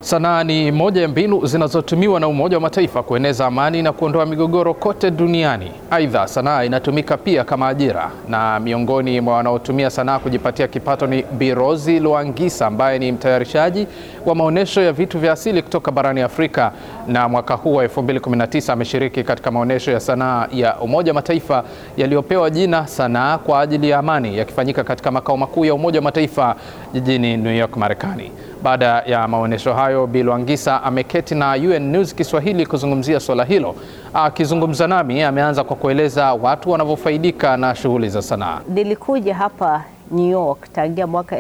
Sanaa ni moja ya mbinu zinazotumiwa na Umoja wa Mataifa kueneza amani na kuondoa migogoro kote duniani. Aidha, sanaa inatumika pia kama ajira, na miongoni mwa wanaotumia sanaa kujipatia kipato ni Bi Rozi Lwangisa ambaye ni mtayarishaji wa maonyesho ya vitu vya asili kutoka barani Afrika, na mwaka huu wa 2019 ameshiriki katika maonyesho ya sanaa ya Umoja wa Mataifa yaliyopewa jina Sanaa kwa ajili ya Amani, yakifanyika katika makao makuu ya Umoja wa Mataifa jijini New York, Marekani. Baada ya maonyesho hayo, Bi Lwangisa ameketi na UN News Kiswahili kuzungumzia swala hilo. Akizungumza nami, ameanza kwa kueleza watu wanavyofaidika na shughuli za sanaa. Nilikuja hapa New York tangia mwaka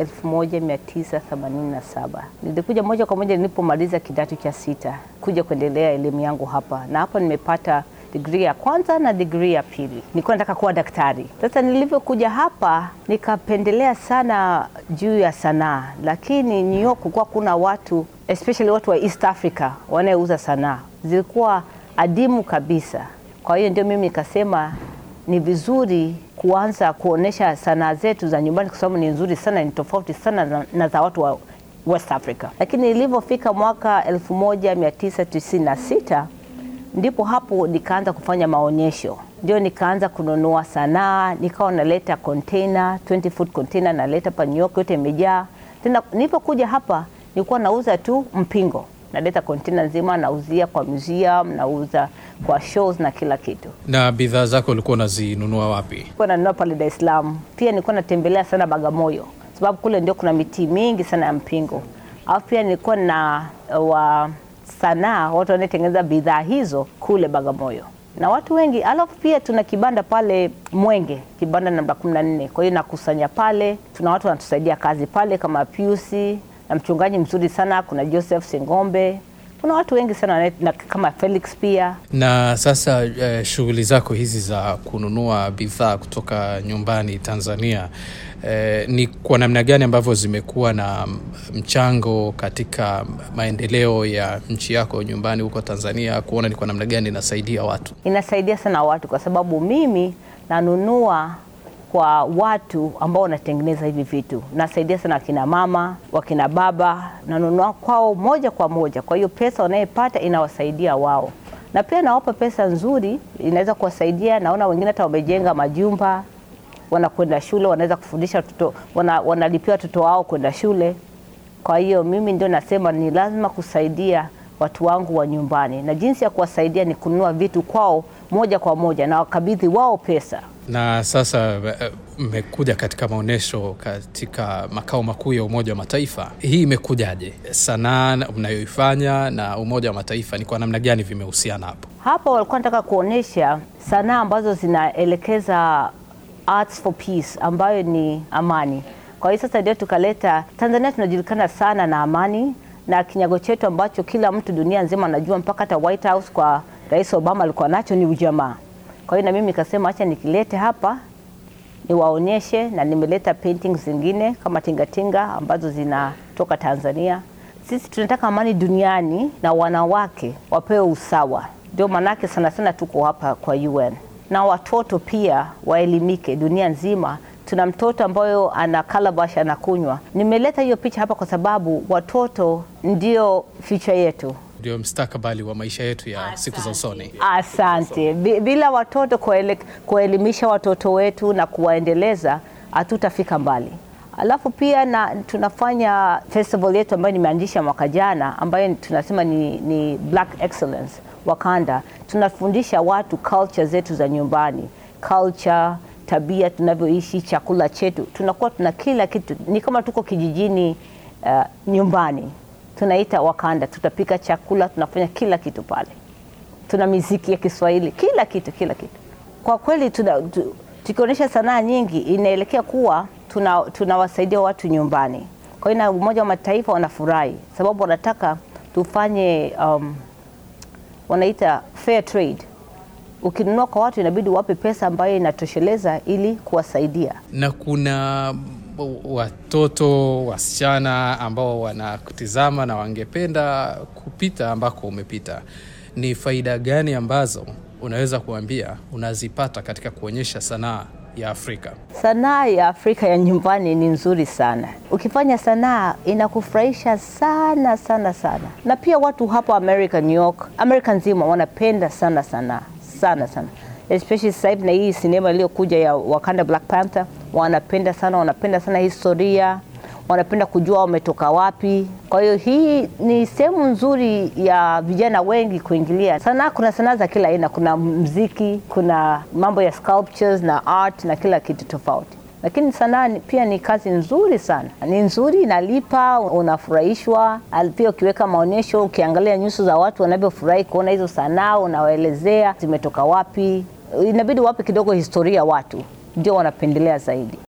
1987. Nilikuja moja kwa moja nilipomaliza kidato cha sita kuja kuendelea elimu yangu hapa, na hapa nimepata digrii ya kwanza na digrii ya pili. Nilikuwa nataka kuwa daktari. Sasa nilivyokuja hapa nikapendelea sana juu ya sanaa, lakini New York kulikuwa kuna watu especially watu wa East Africa wanayeuza sanaa, zilikuwa adimu kabisa. Kwa hiyo ndio mimi nikasema ni vizuri kuanza kuonesha sanaa zetu za nyumbani, kwa sababu ni nzuri sana, ni tofauti sana na, na za watu wa West Africa. Lakini nilivyofika mwaka 1996 ndipo hapo nikaanza kufanya maonyesho, ndio nikaanza kununua sanaa, nikawa naleta container 20 foot container naleta pa New York, yote imejaa. Tena nilipokuja hapa nilikuwa nauza tu mpingo, naleta container nzima, nauzia kwa museum, nauza kwa shows na kila kitu. Na bidhaa zako ulikuwa unazinunua wapi? Nilikuwa nanunua pale Dar es Salaam, pia nilikuwa natembelea sana Bagamoyo sababu kule ndio kuna miti mingi sana ya mpingo, alafu pia nilikuwa na wa sanaa watu wanaotengeneza bidhaa hizo kule Bagamoyo na watu wengi. Alafu pia tuna kibanda pale Mwenge, kibanda namba 14. Kwa hiyo nakusanya pale, tuna watu wanatusaidia kazi pale kama Piusi na mchungaji mzuri sana, kuna Joseph Sengombe, kuna watu wengi sana na kama Felix pia. Na sasa eh, shughuli zako hizi za kununua bidhaa kutoka nyumbani Tanzania eh, ni kwa namna gani ambavyo zimekuwa na mchango katika maendeleo ya nchi yako nyumbani huko Tanzania, kuona ni kwa namna gani inasaidia watu? Inasaidia sana watu kwa sababu mimi nanunua kwa watu ambao wanatengeneza hivi vitu. Nasaidia sana wakina mama, wakina baba, nanunua kwao moja kwa moja. Kwa hiyo pesa wanayepata inawasaidia wao, na pia nawapa pesa nzuri, inaweza kuwasaidia. Naona wengine hata wamejenga majumba, wanakwenda shule, wanaweza kufundisha watoto, wana, wanalipia watoto wao kwenda shule. Kwa hiyo mimi ndio nasema ni lazima kusaidia watu wangu wa nyumbani, na jinsi ya kuwasaidia ni kununua vitu kwao moja kwa moja na wakabidhi wao pesa. Na sasa mmekuja katika maonyesho katika makao makuu ya Umoja wa Mataifa. Hii imekujaje? Sanaa mnayoifanya na Umoja wa Mataifa ni kwa namna gani vimehusiana hapo? Hapa walikuwa nataka kuonyesha sanaa ambazo zinaelekeza arts for peace, ambayo ni amani. Kwa hiyo sasa ndio tukaleta Tanzania, tunajulikana sana na amani na kinyago chetu ambacho kila mtu dunia nzima anajua, mpaka hata White House kwa Rais Obama alikuwa nacho ni ujamaa. Kwa hiyo na mimi nikasema acha nikilete hapa niwaonyeshe, na nimeleta paintings zingine kama tingatinga ambazo zinatoka Tanzania. Sisi tunataka amani duniani na wanawake wapewe usawa, ndio maanake sana sana tuko hapa kwa UN, na watoto pia waelimike dunia nzima. Tuna mtoto ambayo ana calabash anakunywa. Nimeleta hiyo picha hapa kwa sababu watoto ndio future yetu ndio mstakabali wa maisha yetu ya Asante. siku za usoni. Asante. Bila watoto kuwaelimisha watoto wetu na kuwaendeleza hatutafika mbali. Alafu pia na tunafanya festival yetu ambayo nimeanzisha mwaka jana ambayo tunasema ni, ni Black Excellence Wakanda. Tunafundisha watu culture zetu za nyumbani, culture, tabia tunavyoishi, chakula chetu, tunakuwa tuna kila kitu, ni kama tuko kijijini uh, nyumbani tunaita Wakanda, tutapika chakula, tunafanya kila kitu pale, tuna miziki ya Kiswahili, kila kitu, kila kitu. Kwa kweli tukionyesha sanaa nyingi inaelekea kuwa tunawasaidia tuna watu nyumbani. Kwa hiyo na Umoja wa Mataifa wanafurahi sababu wanataka tufanye um, wanaita fair trade. Ukinunua kwa watu inabidi wape pesa ambayo inatosheleza ili kuwasaidia. Na kuna watoto wasichana ambao wanakutizama na wangependa kupita ambako umepita, ni faida gani ambazo unaweza kuambia unazipata katika kuonyesha sanaa ya Afrika? Sanaa ya Afrika ya nyumbani ni nzuri sana. Ukifanya sanaa inakufurahisha sana sana sana, na pia watu hapa America, New York, Amerika nzima wanapenda sana sanaa sana sana, especially sasa hivi na hii sinema iliyokuja ya Wakanda Black Panther, wanapenda sana, wanapenda sana historia wanapenda kujua wametoka wapi. Kwa hiyo hii ni sehemu nzuri ya vijana wengi kuingilia sanaa. Kuna sanaa za kila aina, kuna mziki, kuna mambo ya sculptures na art na kila kitu tofauti, lakini sanaa pia ni kazi nzuri sana, ni nzuri, inalipa, unafurahishwa. Pia ukiweka maonyesho, ukiangalia nyuso za watu wanavyofurahi kuona hizo sanaa, unawaelezea zimetoka wapi, inabidi wape kidogo historia watu, ndio wanapendelea zaidi.